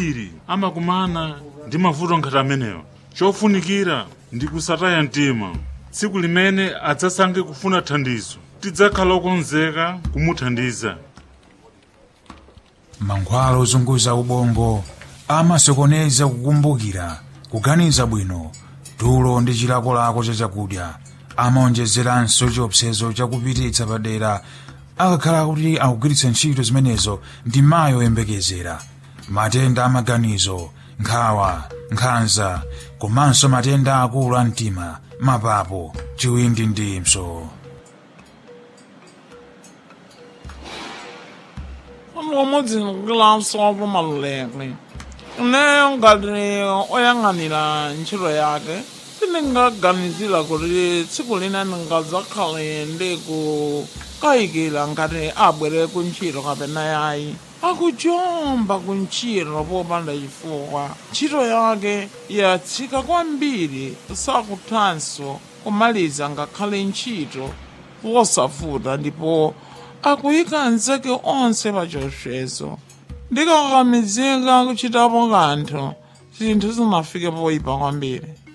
iri amakumana ndi mavuto ngati amenewa chofunikira ndi kusataya mtima tsiku limene adzasange kufuna thandizo tidzakhala okonzeka kumuthandiza mankhwala ozunguza ubongo amasokoneza kukumbukira kuganiza bwino tulo ndi chilakolako cha chakudya amaonjezeranso chiopsezo chakupititsa padera akakhala kuti akugwiritsa ntchito zimenezo ndi mayi oyembekezera matenda amaganizo nkhawa nkhanza komanso matenda akulu a mtima mapapo chiwindi ndi mpso umudzi ndikukilanso pamaluleke uneyo ngati oyang'anira ntchito yake sindingaganizira kuti tsiku lina ndingadzakhale ndi kukayikira ngati abwere ku ntchito kapena yayi akujomba ku ntchito popanda chifukwa ntchito yake yatsika kwambiri sakuthanso kumaliza ngakhale ntchito wosavuta ndipo akuyika nzeke onse pa chiopsezo ndikakamizika kuchitapo kanthu zinthu zinafike poyipa kwambiri